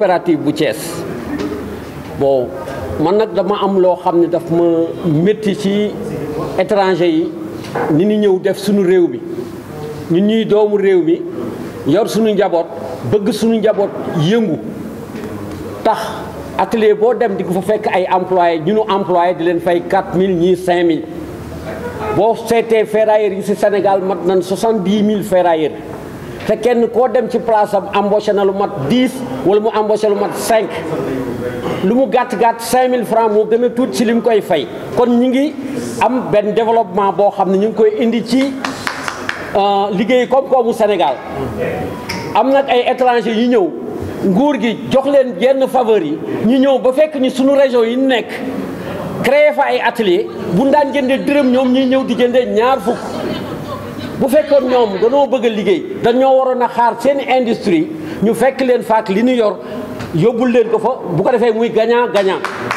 coopérative bu Thiès bon man nag dama am loo xam ne daf ma métti ci étranger yi ni ñu ñëw def suñu réew mi ñun ñuy doomu réew mi yor suñu njaboot bëgg suñu njaboot yëngu tax atelier boo dem di ko fa fekk ay employé ñu nu employé di leen fay 4000 ñii 5000 boo seetee ferrailleurs yi ci Sénégal mat nañ 70 000 ferrailleurs te kenn koo dem ci place am embauché na lu mat 10 wala mu embauché lu mat 5 lu mu gàtt gàtt 5000 francs moo gën a tuut ci li mu koy fay kon ñi ngi am benn développement boo xam ne ñu ngi koy indi ci liggéey koom-koomu Sénégal am nag ay étrangers yu ñëw nguur gi jox leen yenn faveur yi ñu ñëw ba fekk ni suñu région yi nekk créé fa ay atelier bu daan jëndee dërëm ñoom ñuy ñëw di jëndee ñaar fukk bu fekkoon ñoom danoo bëgg a liggéey dañoo waroon a xaar seen industrie ñu fekk leen faak li ñu yor yóbbul leen ko fa bu ko defee muy gagnant gagnant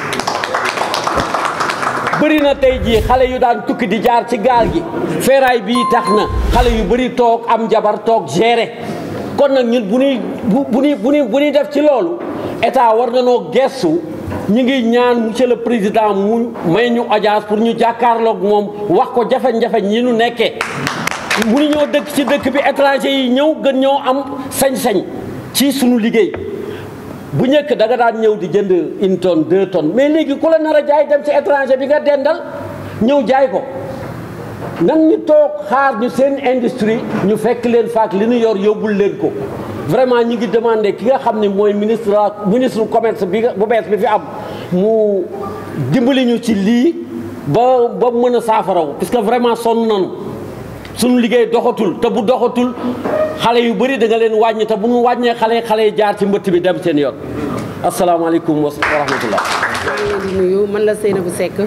bëri na tey jii xale yu daan tukki di jaar ci gaal gi feeraay bii tax na xale yu bëri toog am jabar toog gérer kon nag ñun bu ñuy bu bu ñuy bu ñuy bu ñuy def ci loolu état war na noo gestu ñu ngi ñaan monsieur le président mu may ñu audience pour ñu jàkkaarloog moom wax ko jafe-jafe ñi ñu nekkee mënu ñoo dëkk ci dëkk bi étranger yi ñëw gën ñoo am sañ-sañ ci suñu liggéey bu njëkk da nga daan ñëw di jënd une tonne deux tonnes mais léegi ku la nar a jaay dem ci étranger bi nga dendal ñëw jaay ko nan ñu toog xaar ñu seen industrie ñu fekk leen faak li ñu yor yóbbul leen ko vraiment ñi ngi demandé ki nga xam ne mooy ministre ministre commerce bi bu bees bi fi am mu dimbali ñu ci lii ba ba mën a saafaraw parce que vraiment sonn nañu suñu liggéey doxatul te bu doxatul xale yu bëri da nga leen wàññi te bu ñu wàññee xale xale yi jaar ci mbëtt bi dem seen yoon asalaamaaleykum wa rahmatullah maa ngi leen di nuyu man la Seynabou Seck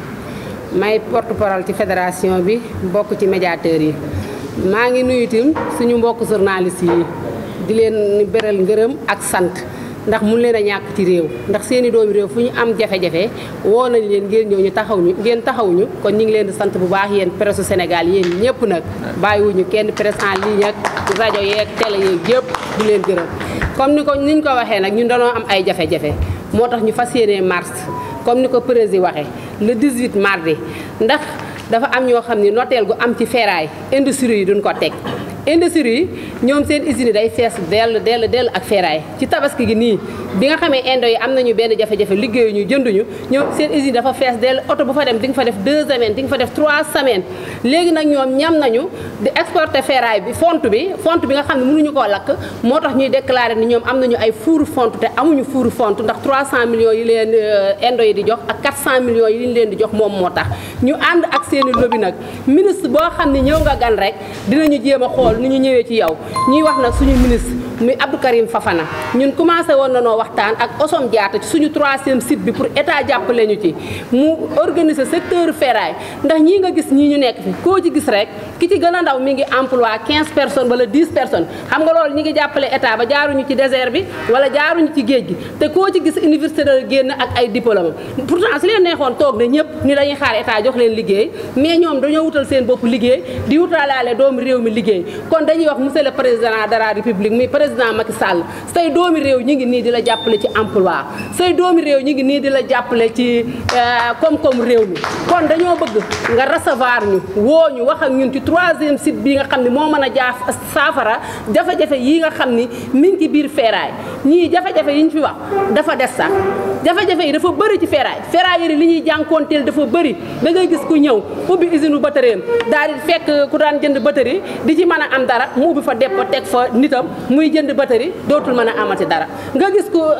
may porte parole ci fédération bi bokk ci médiateurs yi maa ngi nuyu itam suñu mbokk journalistes yi di leen beral ngërëm ak sant ndax mun leen a ñàkk ci réew ndax seeni doomi réew fu ñu am jafe-jafe woo nañ leen ngeen ñëw ñu taxaw ñu ngeen taxawuñu kon ñu ngi leen di sant bu baax yéen presse Sénégal yéen ñëpp nag bàyyiwuñu kenn presse en ligne ak rajo yeeg télé yeeg yëpp di leen gërëm comme ni ko niñ ko waxee nag ñun dañoo am ay jafe-jafe moo tax ñu fas yéenee mars comme ni ko président waxee le 18 mardi ndax dafa am ñoo xam ni noteel gu am ci ferraille industrie yi duñ ko teg industrie yi ñoom seen usine day fees dell dell dell ak ferraille ci tabaski gi nii bi nga xamee indo yi am nañu benn jafe-jafe liggéeyuñu jënduñu ñoom seen usine dafa fees dell oto bu fa dem di nga fa def deux semaines di nga fa def trois semaines léegi nag ñoom ñam nañu di exporter ferraille bi fonte bi fonte bi nga xam ne mënuñu koo lakk moo tax ñuy déclarer ni ñoom am nañu ay fuuru fonte te amuñu fuuru fonte ndax 300 millions yi leen indo yi di jox ak 400 millions yi ñu leen di jox moom moo tax ñu ànd ak seeni lobby nag ministre boo xam ne ñëw nga gan rek dinañu jéem a xool ni ñu ñëwee ci yow ñuy wax nag suñu ministre muy Abdou Karim Fafana ñun commencé woon na noo waxtaan ak Osom Diatta ci suñu troisième site bi pour état jàppale ñu ci mu organiser secteur ferraille ndax ñii nga gis ñii ñu nekk fi koo ci gis rek ki ci gën a ndaw mi ngi emploi 15 personnes wala 10 personnes xam nga loolu ñi ngi jàppale état ba jaaruñu ci désert bi wala jaaruñu ci géej gi te koo ci gis université da génn ak ay diplôme pourtant su leen neexoon toog na ñëpp ni dañuy xaar état jox leen liggéey mais ñoom dañoo wutal seen bopp liggéey di wutalaale doomu réew mi liggéey kon dañuy wax monsieur le président de la république muy président Macky Sall say doomi réew ñi ngi nii di la jàppale ci emploi say doomi réew ñi ngi nii di la jàppale ci koom-koom réew mi kon dañoo bëgg nga recevoir ñu woo ñu wax ak ñun ci troisième site bi nga xam ne moo mën a jaaf saafara jafe-jafe yi nga xam ni mi ngi ci biir ferraille ñii jafe-jafe yi ñu fi wax dafa des sax jafe-jafe yi dafa bëri ci ferraille ferraille yi li ñuy jànkoonteel dafa bëri da ngay gis ku ñëw ubbi usine bu batëreem daal di fekk ku daan jënd batëri di ci mën a am dara mu ubbi fa dépôt teg fa nitam muy jënd batëri dootul mën a amati dara nga gis ku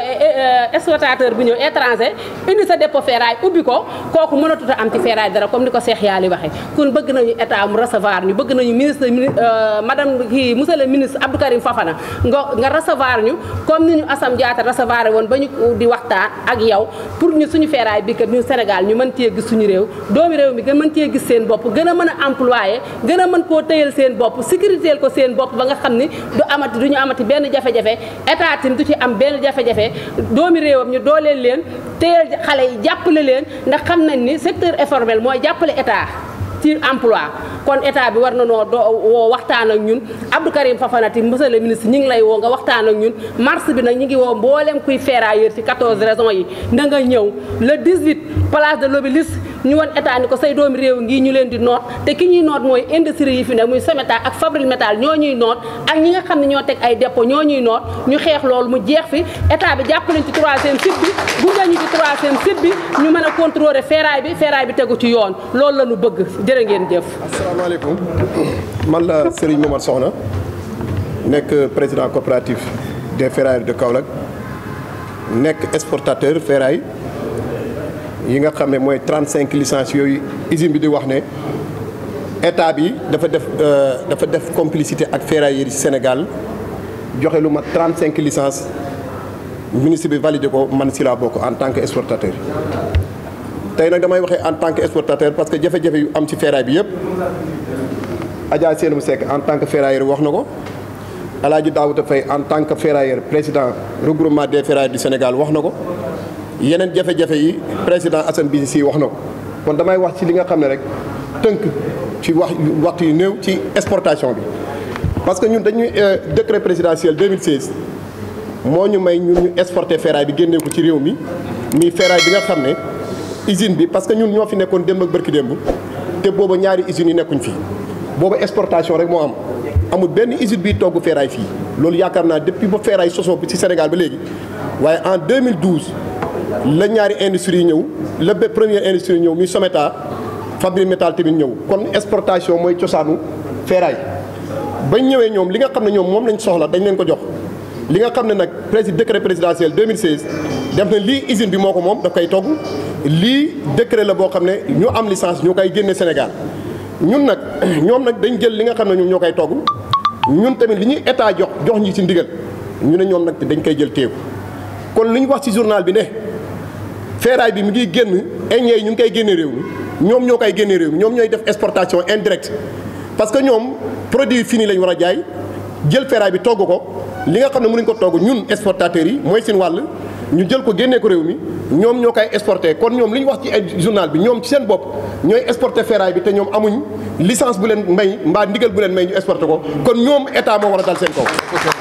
exploitateur bu ñëw étranger indi sa dépôt ferraille ubbi ko kooku mënatut a am ci ferraille dara comme ni ko Cheikh Yaali waxee kon bëgg nañu état mu recevoir ñu bëgg nañu ministre madame kii monsieur le ministre Abdou Karim Fafana nga nga recevoir ñu comme ni ñu Assam Diatta recevoir woon ba ñu di waxtaan ak yow pour ñu suñu ferraille bi kat ñu Sénégal ñu mën cee gis suñu réew doomi réew mi gën mën cee gis seen bopp gën a mën a employé gën a mën koo tëyal seen bopp sécuritéel ko seen bopp ba nga xam ni du amati du ñu amati benn jafe-jafe état tim du ci am benn jafe-jafe doomi réewam ñu dooleel leen tëyal xale yi jàppale leen ndax xam nañ ni secteur informel mooy jàppale état ci emploi kon état bi war na noo doo woo waxtaan ak ñun Abdou Karim Fafanati monsieur le ministre ñi ngi lay woo nga waxtaan ak ñun mars bi nag ñi ngi woo mboolem kuy ferrailleur ci 14 régions yi na nga ñëw le 18 place de l'Obélisque ñu won état ni ko say doomi réew ngi ñu leen di noot te ki ñuy noot mooy industrie yi fi ne muy Someta ak Fabril Métal ñoo ñuy noot ak ñi nga xam ne ñoo teg ay dépôt ñoo ñuy noot ñu xeex loolu mu jeex fi état bi jàpp nañ ci troisième site bi gunge ñu ci troisième site bi ñu mën a contrôler ferraille bi ferraille bi tegu ci yoon loolu la ñu bëgg jërë ngeen jëf. asalaamaaleykum man la Serigne Momar Soxna nekk président coopératif des ferrailleurs de Kaolack nekk exportateur ferraille yi nga xam ne mooy 35 licences yooyu usine bi di wax ne état bi dafa def dafa def complicité ak ferrailleurs yi Sénégal joxe lu mat 35 licences ministre bi validé ko man si laa bokk en tant que exportateur. tey nag damay waxee en tant que exportateur parce que jafe-jafe yu am ci ferraille bi yëpp Adja Seenou Seck en tant que ferrailleur wax na ko El Hadj Daouda Faye en tant que ferrailleur président regroupement des ferrailleurs du Sénégal wax na ko yeneen jafe-jafe yi président Assane Bisi si wax na ko kon damay wax ci li nga xam ne rek tënk ci wax waxtu yu néew ci exportation bi. parce que ñun dañuy décret présidentiel 2016 moo ñu may ñun ñu exporter ferraille bi génnee ko ci réew mi muy ferraille bi nga xam ne. usine bi parce que ñun ñoo fi nekkoon démb ak bërki démb te booba ñaari usines yi nekkuñ fi booba exportation rek moo am amul benn usine bi togg ferraille fii loolu yaakaar naa depuis ba ferraille sosoo bi ci Sénégal ba léegi waaye en 2012 la ñaari industrie yi ñëw la ba première industrie yi ñëw muy Someta Fabril Métal tamit ñëw kon exportation mooy cosaanu ferraille bañ ñëwee ñoom li nga xam ne ñoom moom lañ soxla dañ leen ko jox li nga xam ne nag président décret présidentiel 2016 def na lii usine bi moo ko moom daf koy togg lii décret la boo xam ne ñu am licence ñoo koy génne Sénégal ñun nag ñoom nag dañ jël li nga xam ne ñoom ñoo koy togg ñun tamit li ñuy état jox jox ñi ci ndigal ñu ne ñoom nag dañ koy jël téeku kon li ñu wax ci journal bi ne ferraille bi mu ngi génn Aigné yi ñu ngi koy génne réew mi ñoom ñoo koy génne réew mi ñoom ñooy def exportation indirecte parce que ñoom produit fini lañ war a jaay jël ferraille bi togg ko li nga xam ne mënuñ ko togg ñun exportateurs yi mooy seen wàll ñu jël ko génnee ko réew mi ñoom ñoo koy exporté kon ñoom li ñu wax ci journal bi ñoom ci seen bopp ñooy exporté ferraille bi te ñoom amuñ licence bu leen may mbaa ndigal bu leen may ñu exporté ko kon ñoom état moo war a dal seen kaw.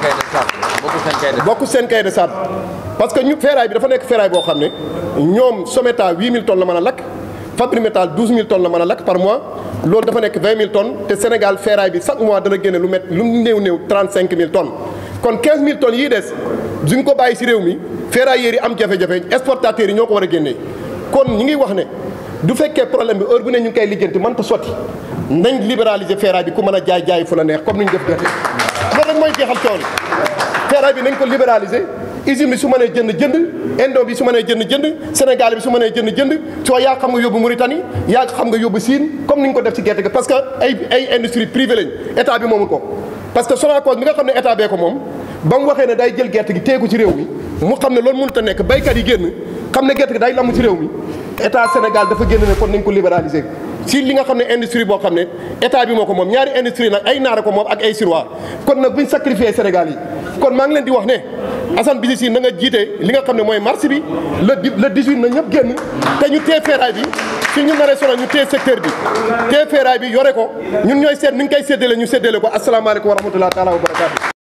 bokk seen cahier de charge parce que ñu ferraille bi dafa nekk ferraille boo xam ne ñoom Someta 8000 tonnes la mën a lakk Fabril Métal 12000 tonnes la mën a lakk par mois loolu dafa nekk 20000 tonnes te Sénégal ferraille bi chaque mois dana génne lu met lu néew néew 35000 tonnes kon 15000 tonnes yii des duñ ko bàyyi ci réew mi. ferrailleurs yi am jafe-jafe exportateurs yi ñoo ko war a génnee kon ñi ngi wax ne du fekkee problème bi heure bu ne ñu ngi koy lijjanti mënta sotti nañ libéraliser ferraille bi ku mën a jaay jaay fu la neex comme ni ñu def gerte loolu rek mooy jeexal coono ferraille bi nañ ko libéraliser usine bi su mënee jënd jënd indo bi su mënee jënd jënd Sénégal bi su mënee jënd jënd soo yaa xam nga yóbbu Mauritanie yaa xam nga yóbbu Chine comme ni ñu ko def ci gerte gi parce que ay ay industrie privée lañ état bi moomul ko parce que Sonacos mi nga xam ne état bee ko moom ba mu waxee ne day jël gerte gi teeku ci réew mi mu xam ne loolu mënut a nekk baykat yi génn xam ne gerte gi day lamm ci réew mi état Sénégal dafa génn ne kon nañ ko libéraliser si li nga xam ne industrie boo xam ne état bi moo ko moom ñaari industrie nag ay naara ko moom ak ay siroir kon nag buñ sacrifier Sénégal yi kon maa ngi leen di wax ne Assane Bisi si na nga jiite li nga xam ne mooy marché bi le le 18 na ñëpp génn te ñu tee ferraille bi fi ñu naree sonal ñu tee secteur bi tee ferraille bi yore ko ñun ñooy seet ni ñu koy séddale ñu séddale ko asalaamaaleykum wa rahmatulah taala wa barakaatu